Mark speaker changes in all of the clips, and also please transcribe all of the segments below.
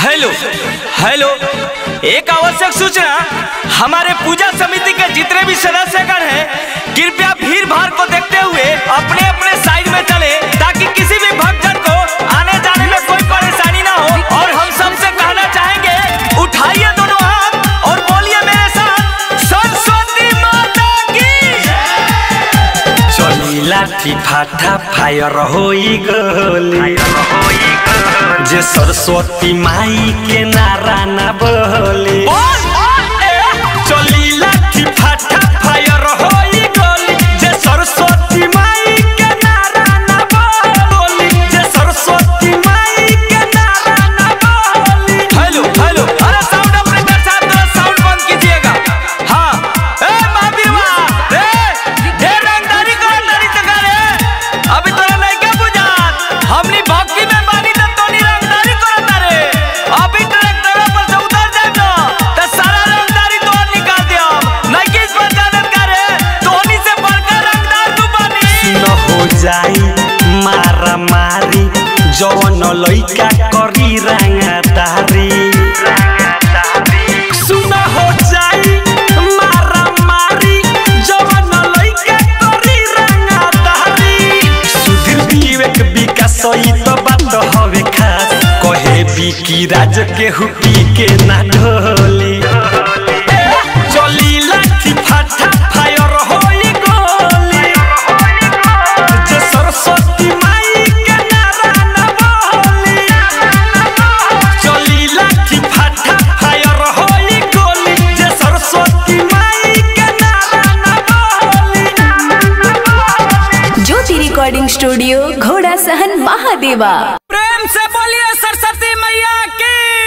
Speaker 1: hello hello एक आवश्यक सूचना हमारे पूजा समिति के जितने भी सदस्यगण हैं कृपया भीड़ भाड़ को देखते हुए अपने अपने साइड में चले ताकि किसी भी भक्तजन को आने जाने में कोई परेशानी ना हो और हम सबसे कहना चाहेंगे उठाइए दोनों हाथ और बोलिए मेरे साथ सरस्वती माता की चली लाठी फाटा फायर होई गली जे सरस्वती माई के नारा ना बोली चली लाठी फाटा फायर होई गली जे सरस्वती माई के नारा ना बोली जे सरस्वती माई के नारा ना बोली हेलो हेलो अरे साउंड ऑपरेटर साहब थोड़ा साउंड बंद कीजिएगा हाँ ए महावीरवा रे ढेर रंगदारी कर रंगदारी तो करे अभी तोरा नहीं क्या बुझात हमनी भक्ति में बानी त तोनी रंगदारी करत रे अभी ट्रैक्टर पर से उतर जाए ना त सारा रंगदारी तोर निकाल दे हम नहीं किस पर जानत करे तोनी से बढ़कर रंगदार तू बानी न हो जाई मारा मारी जवन लइका करी रंगदारी सुना हो जाई मारा मारी जवन लइका करी रंगदारी सुधीर विवेक विकास ई तो बात हवे खास कहे भी की राज के हुपी के ना ढोली चली लाठी फाटा फायर होई गोली जे सरस्वती माई के नारा ना बोली चली लाठी फाटा फायर होई गोली जे सरस्वती माई के नारा ना बोली
Speaker 2: ज्योति रिकॉर्डिंग स्टूडियो घोड़ा सहन महादेवा
Speaker 1: प्रेम से बोलिए सरस्वती मैया की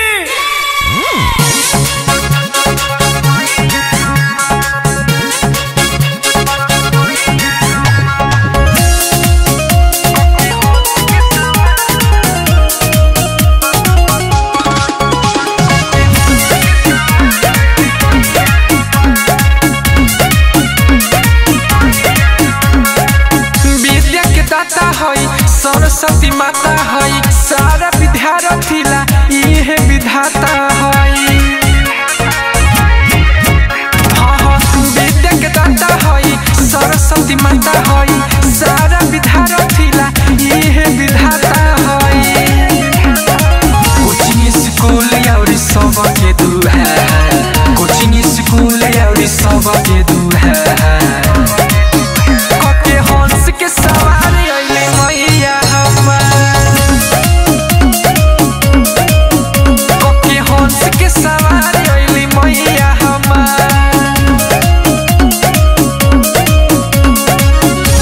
Speaker 3: विद्या के दाता हई सरस्वती माता हई सारा विद्यार्थी ला इहे विधाता हई हाँ, हाँ, विद्या के दाता हई सरस्वती माता हई सारा विद्यार्थी ला इहे विधाता हई कोचिंग स्कूल और सब के दुआ कोचिंग स्कूल और सब के दुआ कके हंस के सवारी अइले मैया हमार कके हंस के सवारी अइले मैया हमार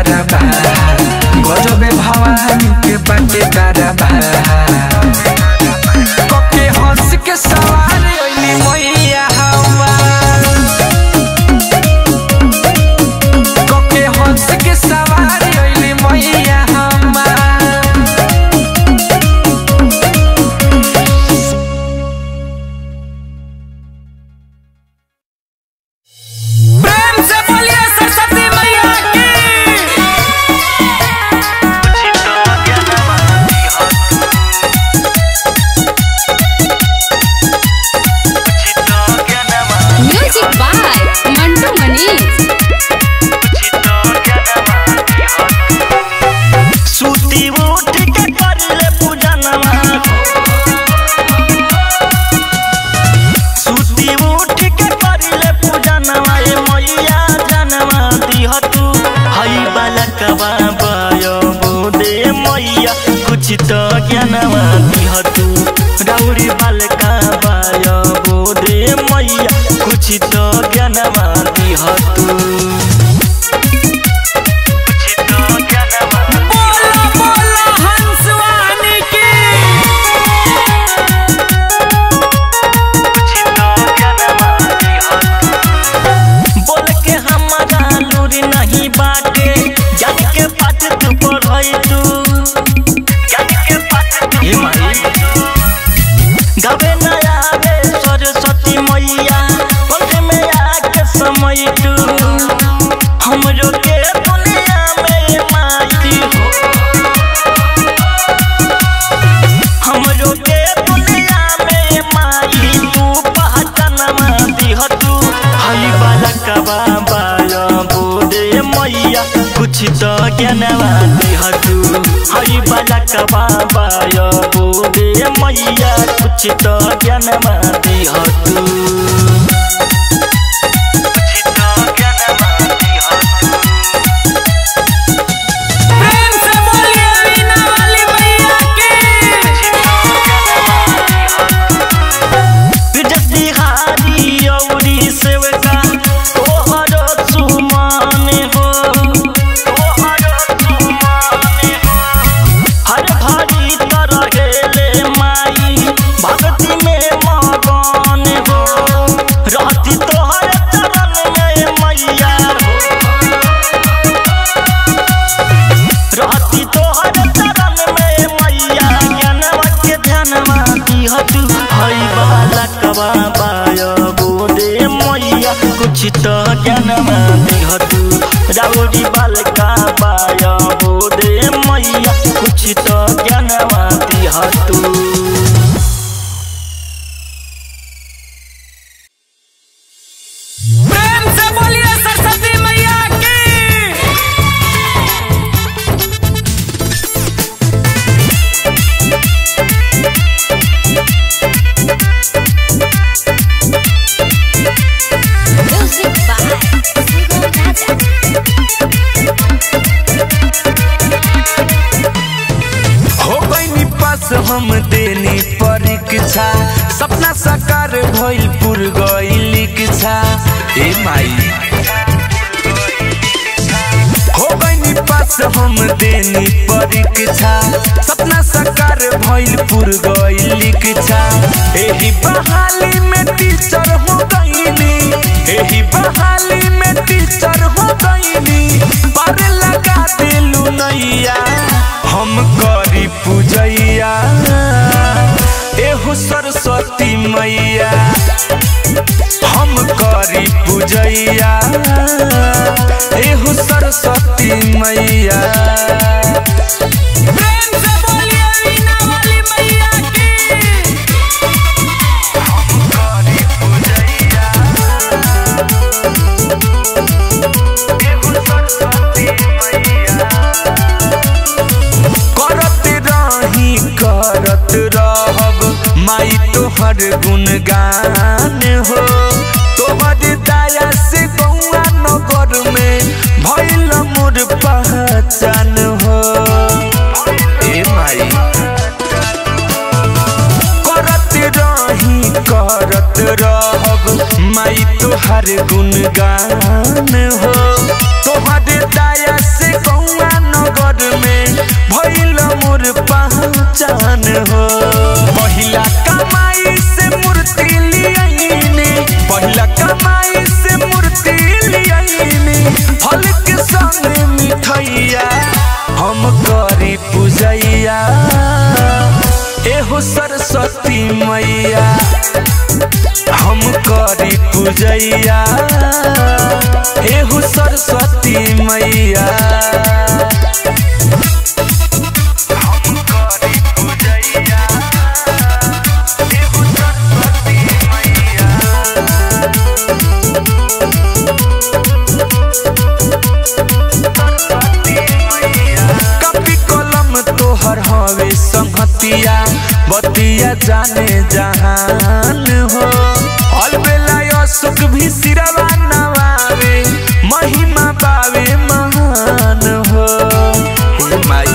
Speaker 3: दरबा गजबे भवानी के बाटे दरबा कके हंस के सवार ओइली मैया हमार कके हंस के सवार ओइली मैया हमार
Speaker 1: प्रेम से बोलिए सरस्वती मैया की
Speaker 4: म्यूजिक बाय मंटू मनीष
Speaker 5: सूती उठ के करले पूजनवा सूती उठ के करले पूजनवा ए मैया जनवा दिह तू हई बालकवा बायो बोदे मैया कुछ तो ज्ञानवा दिह तू गौरी बालका बायो बोदे मैया कुछ तो ज्ञानवा दिह तू कुछ तो ज्ञानवा
Speaker 1: बोला बोला हंसवानी की
Speaker 5: बोल के हमारा लूरी नहीं बाटे जान के पाठ तू पढ़ई तू जान के पाठ तू गावे न आवे सरस्वती मैया पंख में आके समय तू हमरो के दुनिया में माई हो हमरो के दुनिया में माई तू पहचानमा दिह तू हई बालकवा बाया बोदे मैया कुछ तो ज्ञानवा दिह तू हई बालकवा बाया बोदे मैया कुछ तो ज्ञानवा दिह तू कुछ तो ज्ञानवा दिह तू
Speaker 1: प्रेम से बोलिए वीणा वाली मैया की
Speaker 5: बिहारी औरी सेवका तोहर सुमान हो तोहर सुमान हो हर भारी तरहेले माई भक्ति में मगन हो रहती तोहर चरण में मैया हो रहती तोहर चरण में मैया ज्ञानवा के ध्यानवा दिह तू हई बालकवा बाय बोदे मैया कुछ तो ज्ञानवा दिह तू राउरी बालका बाय बोदे मैया कुछ तो ज्ञानवा दिह तू
Speaker 1: प्रेम से बोलिए सरस्वती मैया की
Speaker 4: म्यूजिक बाय सुगम राजा
Speaker 3: हो गईनी पास हम देनी परीक्षा सपना साकार भइल पुर गइल इच्छा ए माई हो गईनी पास हम देनी परीक्षा सपना साकार भइल पुर गइल इच्छा एही बहाली में टीचर हो गईनी एही बहाली में टीचर हो गईनी पर लगा दिलू नैया हम करी पूजैया एहू सरस्वती मैया हम करी पूजैया एहू सरस्वती मैया
Speaker 1: प्रेम से बोलिए वीणा वाली मैया की
Speaker 3: करत रही करत रहब माई तोहर गुणगान हो तोहर दया से गौआ नगर में भइल मोर पहचान हो ए माई करत रही करत रहब माई तोहर गुणगान हो तोहर दया से गौ
Speaker 1: भइल मोर पहचान हो पहिला कमाई से मूर्ति लियाइनी पहिला कमाई से मूर्ति लियाइनी फल के संग मिठैया हम करी पूजैया एहो सरस्वती मैया हम करी पूजैया एहो सरस्वती मैया हम करी पूजैया एहो सरस्वती मैया कपी कलम तोहर हवे संहतिया बतिया जाने जहान हो अलबेला सुख भी सिरवा नवावे महिमा पावे महान हो हे माई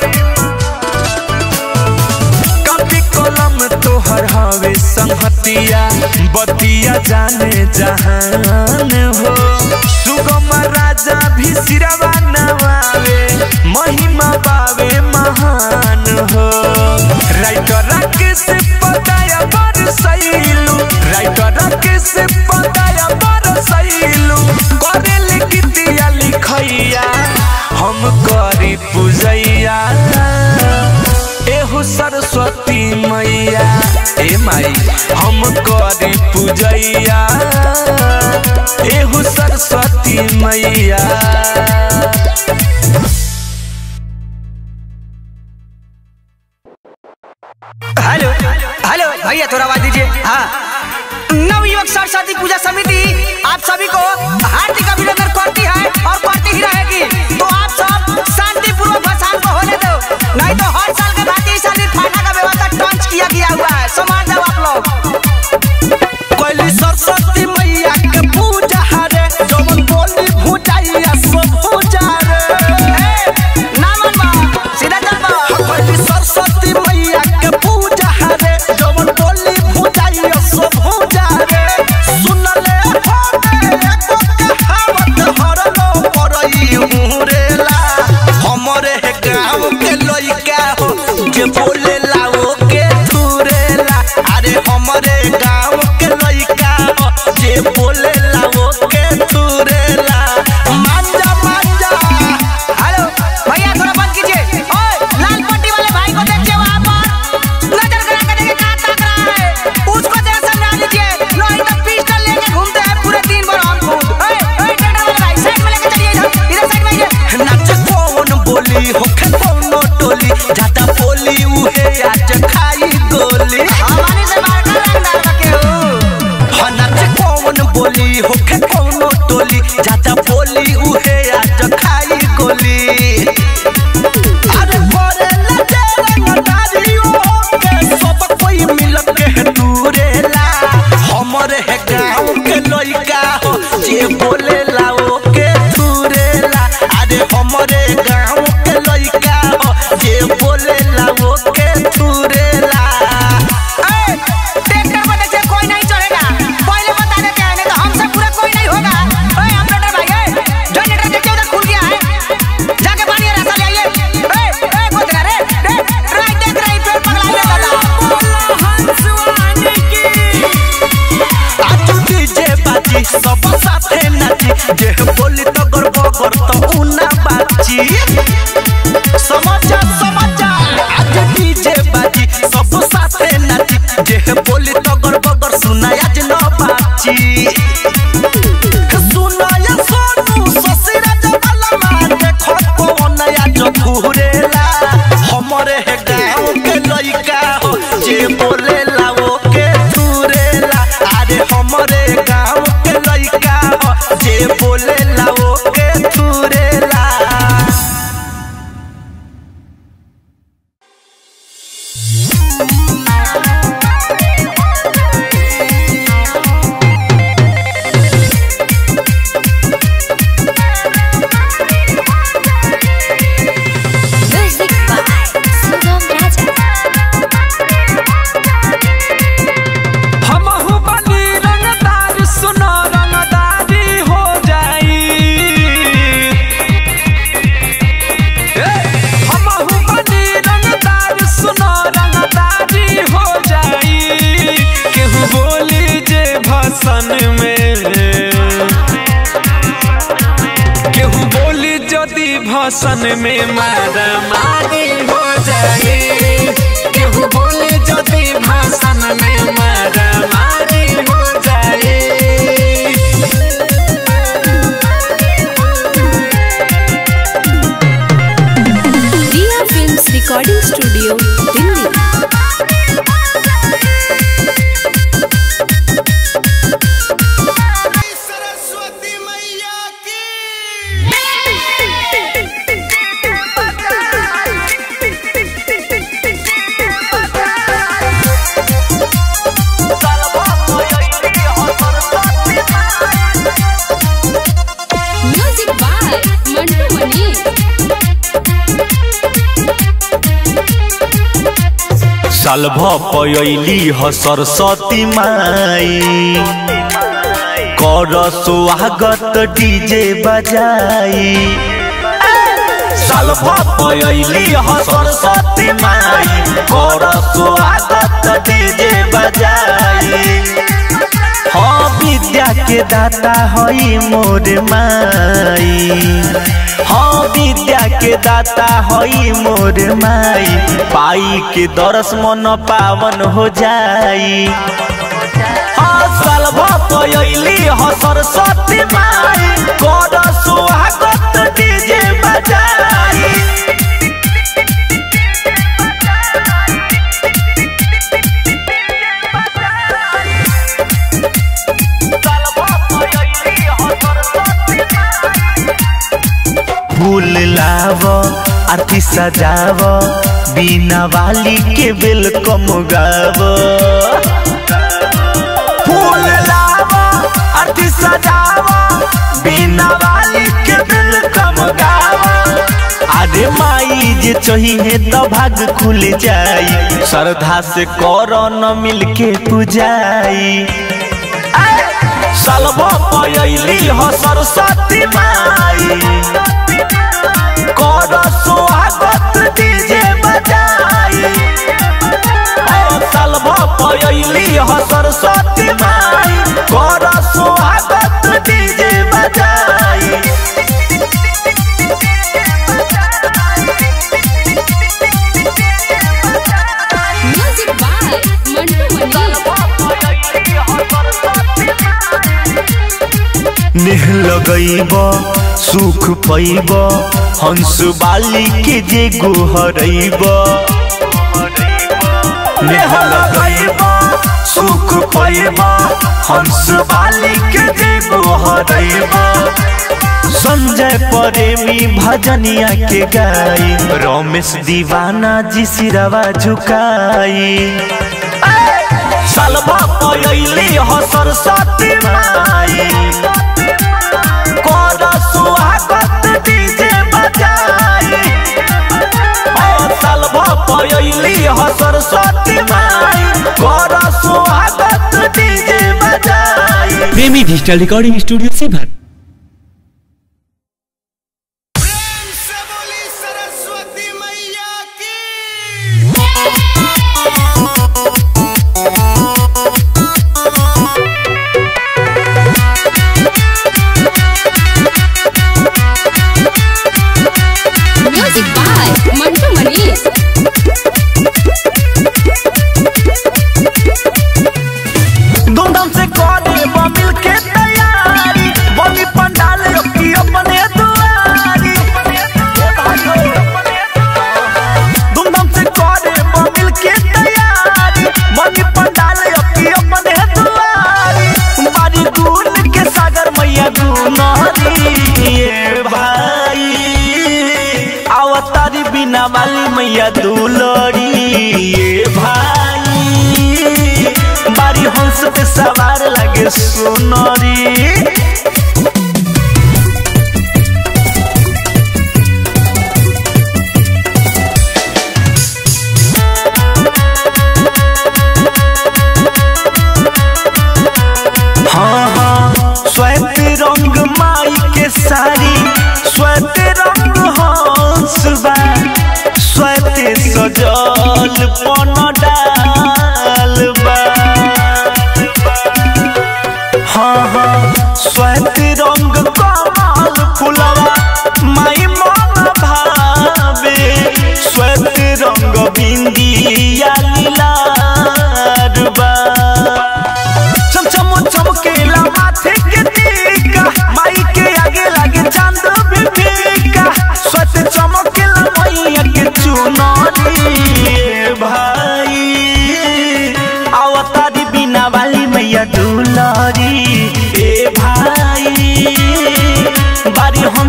Speaker 1: कपी कलम तोहर हवे संहतिया बतिया जाने जहान हो सुगम राजा भी सिरवा नवावे महिमा पावे महान हो राइटर के से पताया बर सैलू राइटर के से पताया बर सैलू करे लिखतिया लिखैया हम करी पूजैया एहो सरस्वती मैया ए माई हम करी पूजैया एहो सरस्वती मैया
Speaker 6: हेलो हेलो भैया थोड़ा आवाज दीजिए हाँ नवयुवक सरस्वती पूजा समिति आप सभी को हार्दिक अभिनंदन करती है और करती ही रहेगी तो आप सब शांतिपूर्वक भसान को होने दो नहीं तो हर साल के भांति इस साल फाटा का व्यवस्था टॉन्च किया गया हुआ है समान जाओ आप लोग
Speaker 1: पहली सरस्वती मैया के पूजा रे जवन बोली भूजाइया सब पूजा रे
Speaker 6: नामन बा सीधा चल बा
Speaker 1: पहली सरस्वती मैया के पूजा रे जवन बोली भूजाइया सब पूजा रे सुन ले हमे एको कहावत हरलो परई हुरेला हमरे गांव के लइका हो जे बोले लाओ के थुरेला अरे हमरे गांव के लइका हो जे बोले लाओ के थुरेला मांजा मांजा
Speaker 6: हेलो भैया थोड़ा बंद कीजिए ओए लाल पट्टी वाले भाई को देखिए वहाँ पर नजर करा कर देखिए कहाँ ताक रहा है उसको जरा समझा लीजिए नहीं तो पिस्टल लेके घूमते हैं पूरे दिन भर हम खुद ओए ओए टेंडर वाले भाई साइड में लेके चलिए इधर इधर साइड में आइए
Speaker 1: नाच कौन बोली होखे कौनो टोली ज्यादा बोली उहे आज खाई गोली
Speaker 6: हमारी से बाहर का रंगदार बके हो
Speaker 1: हाँ नाच कौन बोली होखे कौनो टोली ज्यादा बोली उहे आज खाई गोली अरे भोरे लगे रंगदारियों के सब कोई मिल के दूरेला हमरे है गाँव के लइका हो जे बोले लाओ के दूरेला अरे हमरे गाँव के लइका हो जे बोले लाओ के दूरेला
Speaker 6: ए ट्रैक्टर पर देखिए कोई नहीं चढ़ेगा पहले बता देते हैं नहीं तो हमसे पूरा कोई नहीं होगा ओए ऑपरेटर भाई ए जनरेटर देखिए उधर खुल गया है जाके पानी रास्ता ले आइए ए ए गोदरा रे रे राइट देख रही फिर पगला ले दादा हंसवानी की
Speaker 1: आज डीजे बाजी सब साथे नाची जे बोली तो गर्व कर तो उना बाजी समाचार समाचार आज डीजे बाजी सब साथे नाची जे बोली तो गर्व कर सुना आज न बाजी सुनाया सोनू ससुरा जवाला मान देखो कौन आज घूरेला हमरे है गाँव के लइका हो जे बोले लाओ के थुरेला अरे हमरे गाँव के लइका हो जे बोले लाओ के थुरेला
Speaker 3: सन में केहू बोली जदि भसन में मारा मारी हो जाए केहू बोली जदि भाषण में मारा मारी हो जाए
Speaker 2: Riya films recording studio Delhi
Speaker 7: Saraswati मैया की
Speaker 4: म्यूजिक बाय मंटू मनी
Speaker 5: साल भयली ह सरस्वती माई कर स्वागत डीजे बजाई साल भयली ह सरस्वती माई कर स्वागत डीजे बजाई हाँ विद्या के दाता हई मोर माई हाँ विद्या के दाता हई मोर माई पाई के दरस मन पावन हो जाई हाँ साल भयली ह सरस्वती माई कर स्वागत डीजे बजाई फूल लाव आरती सजाव बिना वाली के वेलकम गाव फूल लाव आरती सजाव बिना वाली के वेलकम गाव अरे माई जे चाहिए तो भाग खुल जाई श्रद्धा से करो न मिल के पूजाई सालबो पयली हो सरस्वती माई कर स्वागत डीजे बजाई ओ सालबो पयली हो सरस्वती माई कर स्वागत डीजे बजाई
Speaker 4: म्यूजिक बाय मंटू मनी
Speaker 5: नेह लगैब सुख पैब हंस बाली के जे गोहरैब नेह लगैब सुख पैब हंस बाली के जे गोहरैब संजय प्रेमी भजनिया के गाई रमेश दीवाना जी सिरवा झुकाई सालबा पयली हो सरस्वती माई कर स्वागत डीजे बजाई ओ सालबा पयली हो सरस्वती माई कर स्वागत डीजे बजाई
Speaker 8: प्रेमी डिजिटल रिकॉर्डिंग स्टूडियो से भर
Speaker 7: प्रेम से बोली सरस्वती मैया की
Speaker 4: म्यूजिक बाय मंटू मनी
Speaker 5: धूमधाम से करे मिल के तैयारी बनी पंडाल की अपने दुआरी धूमधाम से करे मिल के तैयारी बनी पंडाल की अपने दुआरी बारी दूर के सागर मैया दुनहरी ये भाई अवतारी बिना वाली मैया दुलड़ी ये भाई बारी हंस पे सवार लगे सुनरी हाँ हाँ श्वेत रंग माई के साड़ी श्वेत रंग हंस बा श्वेत सजल पन डाल बा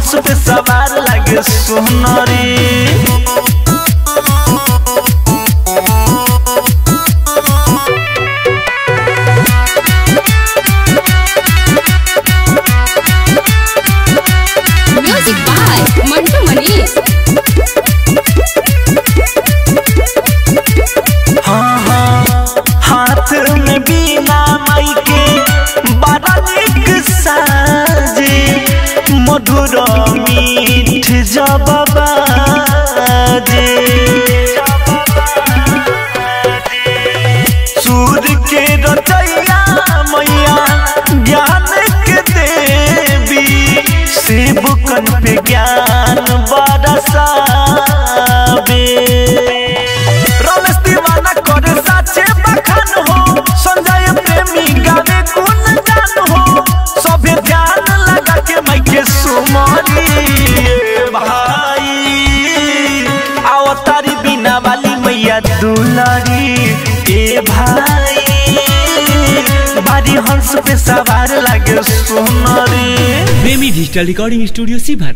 Speaker 5: हंस पे सवार लागे सोनरी
Speaker 4: म्यूजिक बाय मंटू मनीष
Speaker 5: हाँ हाँ हाथ में बीना माई के बड़ा निक साजे मधुर मीठ जब बाजे सूर के रचैया मैया ज्ञान के देवी शिव कन पे ज्ञान बरसावे रमेश दीवाना करे साचे बखान हो संजय प्रेमी गावे गुण गान हो सभे ध्यान लगा के मैं के सुमरी भाई आओ तारी बिना वाली मैया दुलारी ए भाई बारी हंस पे सवार लागे सुनरी
Speaker 8: प्रेमी डिजिटल रिकॉर्डिंग स्टूडियो सीभर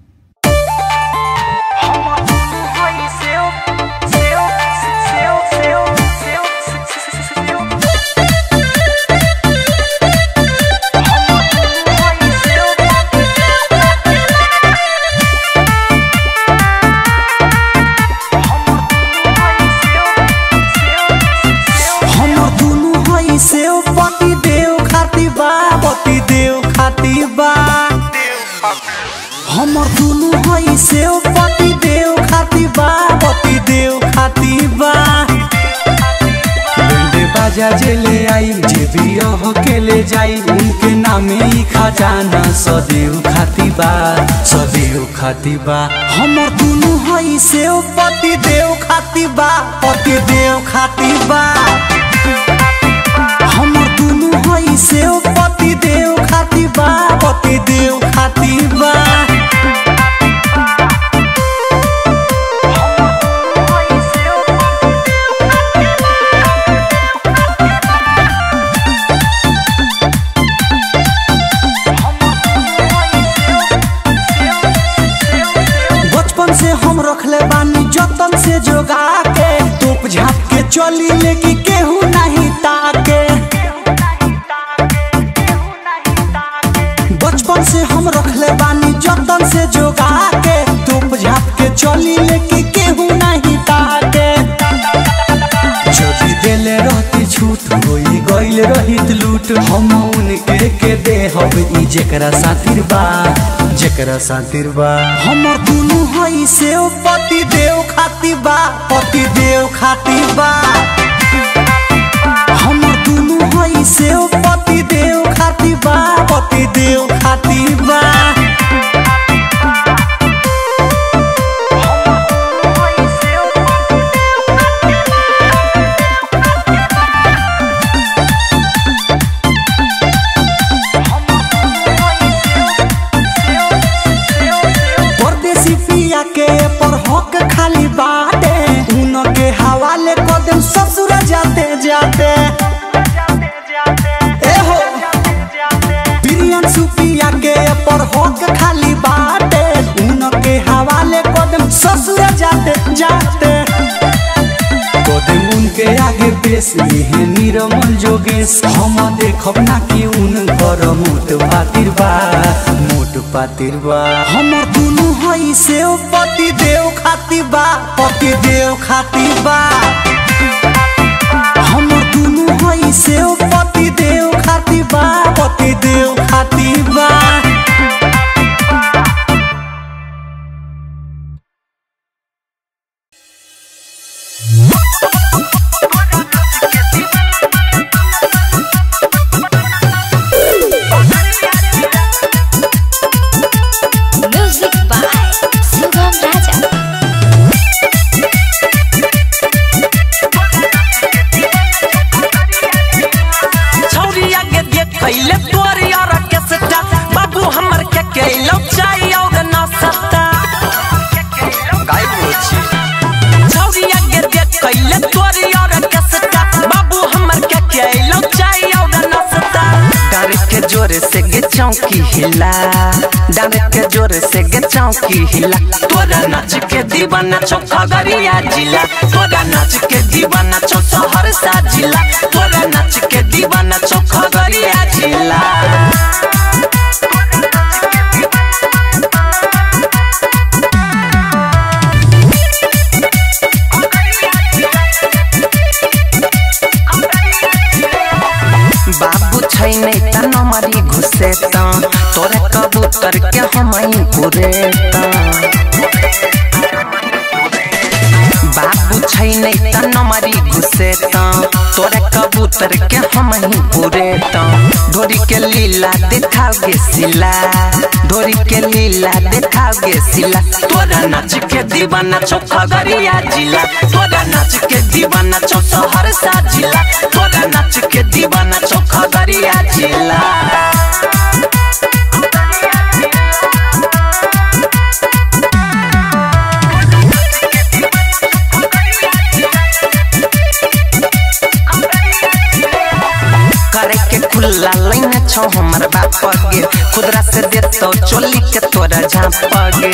Speaker 9: हमर दुनु हई से पति देव खाती बा पति देव खाती बा हमर दुनु हई से पति देव खाती बा पति देव खाती बा बेंडे बाजा जे ले आई जे भी अह के ले जाई उनके नामे ही खजाना सदैव खाती बा सदैव खाती बा हमर दुनु हई से पति देव खाती बा पति देव खाती बा हमर दुनु हई से पति देव खाती बा पति देव खाती बा बचपन से हम रखले बानी जतन से जोगा के तोप झाप के चली लेके केहू नहीं ताके बचपन से हम रखले बानी जतन से जोगा के तोप झाप के चली लेके केहू नहीं ताके जदी देले रहती छूट होई गइल रहित लूट हम उनके के दे हब ई जेकरा सातिर बा जेकरा सातिर बा हमर दुनु हई से पति देव खाती बा पति देव खाती बा हमर दुनु हई से पति देव खाती बा पति देव खाती बा परदेसी पिया के पर हक खाली बाटे उनके हवाले कदम ससुर जाते जाते ए हो प्रियन सुपिया के पर हक खाली बाटे उनके हवाले कदम ससुर जाते जाते कदम उनके आगे पेश लिहे निरमल जोगेश हम देखब ना कि उनकर मोट पातिर बा मोट पातिर बा हमर दुनु हई से पति देव खाती बा पति देव खाती बा हमर दुनु हई से पति देव खाती बा पति देव खाती बा
Speaker 2: म्यूजिक बाय सुगम राजा
Speaker 1: छौरिया के देख कैले तोरी और केसटा बाबू
Speaker 10: जोरे से गे चौकी हिला डांग के जोरे से गे चौकी हिला तोरा नाच के दीवाना चौका गरिया जिला तोरा नाच के दीवाना चौ शहर सा जिला तोरा नाच के दीवाना चौका गरिया जिला बाबू छैन त नमरी घुसे त तोरा कबूतर के हमई पुरे त बाबू छैन त नमरी घुसे त तोरा कबूतर के हमही पुरे त ढोरी के लीला देखाओगे सिला ढोरी के लीला देखाओगे सिला तोरा नाच के दीवाना चौका गरिया जिला तोरा नाच के दीवाना चौ शहर सा जिला तोरा नाच के दीवाना चौका गरिया जिला करे के खुला लाइन छौ हमर बाप गे खुदरा से देतो चोली के तोरा झाप गे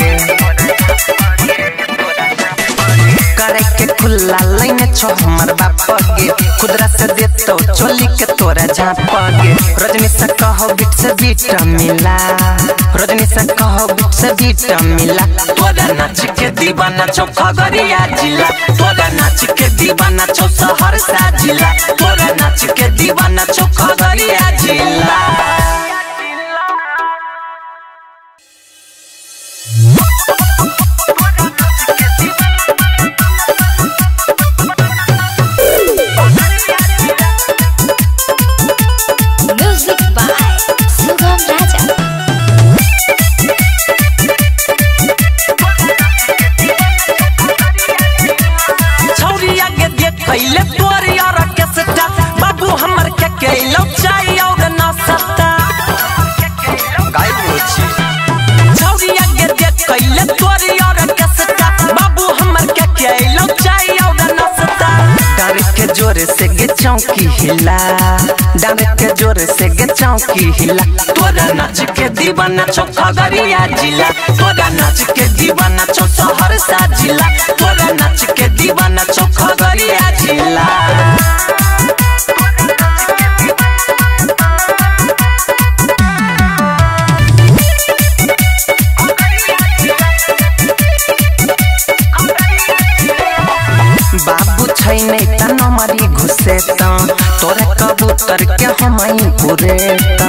Speaker 10: करे के खुला लाइन छौ हमर बाप गे खुदरा से देतो चोली के तोरा झाप गे रजनी से कहो बिट से बीट मिला रजनी से कहो बिट से बीट मिला तोरा नाच के दीवाना चौका गरिया जिला तोरा नाच के दीवाना चौ शहर सा जिला तोरा नाच के दीवाना चौका गरिया जिला
Speaker 4: म्यूजिक बाय सुगम राजा
Speaker 10: छौरी आगे देख कैले तोर यार के सटा बाबू हमर के कैलो चाय और ना सता गाय बोची छौरी आगे देख कैले तोर यार के सटा बाबू हमर के कैलो चाय और ना सता डार के जोरे से गे चौकी हिला डार के जोरे से गे चौकी हिला तोरा नाच के दीवाना चौका गरिया जिला तोरा नाच के दीवाना चौ शहर सा जिला तोरा नाच के दीवाना चौका गरिया जिला बाबू छैन त नमरी घुसे त तोरा कबूतर के हमई पुरे त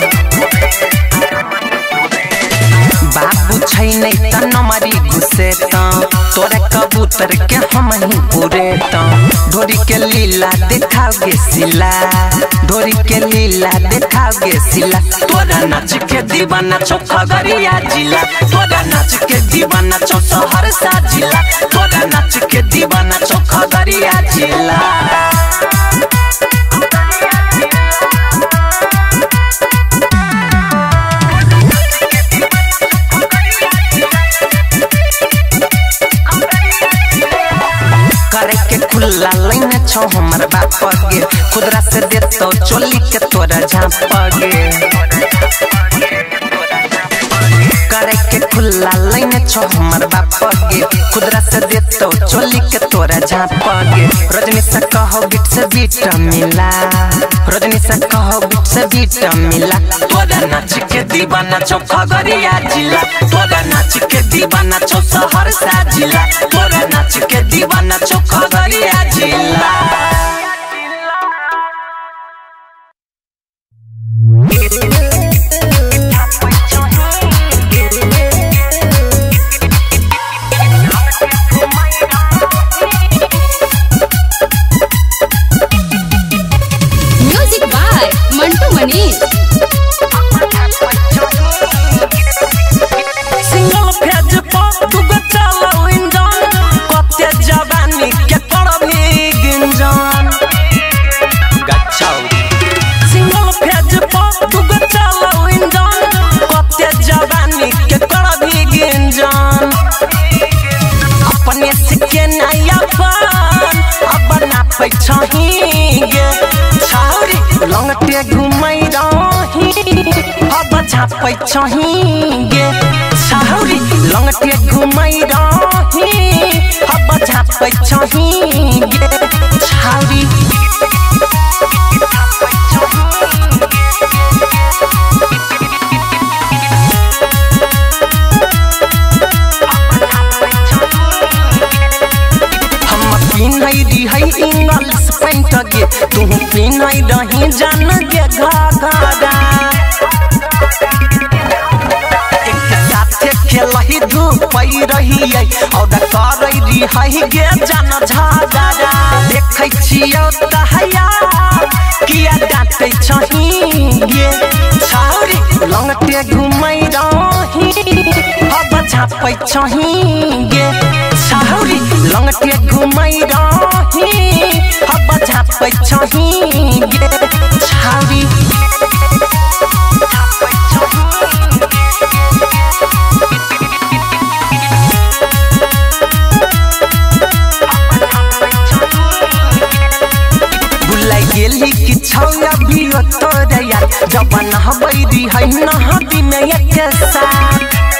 Speaker 10: बाबू छैन त नमरी घुसे त तोरा कबूतर के हमही पुरे त ढोरी के लीला देखाओगे सिला ढोरी के लीला देखाओगे सिला तोरा नाच के दीवाना चौका गरिया जिला तोरा नाच के दीवाना चौ शहर सा जिला तोरा नाच के दीवाना चौका गरिया जिला करे के खुला लाइन छौ हमर बाप गे खुदरा से देतो चोली के तोरा झाप गे करे के खुला लाइन छौ हमर बाप गे खुदरा से देतो चोली के तोरा झाप गे रजनी से कहो बिट से बीट मिला रजनी से कहो बिट से बीट मिला तोरा नाच के दीवाना चौका गरिया जिला तोरा नाच के दीवाना चौ शहर सा जिला तोरा नाच के दीवाना चौका गरिया जिला
Speaker 4: म्यूजिक बाय मंटू मनीष
Speaker 10: सिंगल फेज पर तू गो चलाऊ इंजन कते जवानी के करबी गिंजन सिंगल फेज पर तू गो चलाऊ इंजन कते जवानी के करबी गिंजन अपने सिके नया पान अब ना पैछही गे छाउरी लंगटे घुमई रही झापै छहिगे छौरी लंगटे घुमै रही अब झापै छहिगे छौरी हम पिन्है दिहै इंग्लिश पैंट गे तू पिन्है रही जान गे घाघरा एक साथे खेलही धूपै रहियै और करै रिहै गे जान झगड़ा देखै छियौ तहया किया डाँटै छही गे छौरी लंगटे घुमै रही अब झापै छही गे छौरी लंगटे घुमै रही अब झापै छही गे छौरी भुलाई गेली कि छौया भी तोरे यार जवन हबै दिहै नहदी में एक साथ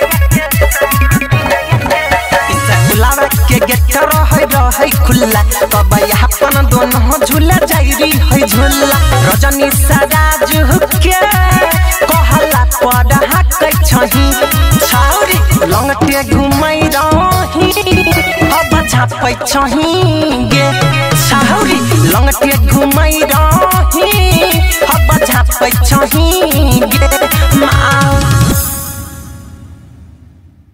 Speaker 10: गुलाब के गेट रहै रहै खुल्ला तब अपन दोनों झूला जाइरी है झूला रजनी सराज के कहला पड़ हकै छही छौरी लंगटे घुमै रही अब झापै छही गे छौरी लंगटे घुमै रही अब झापै छही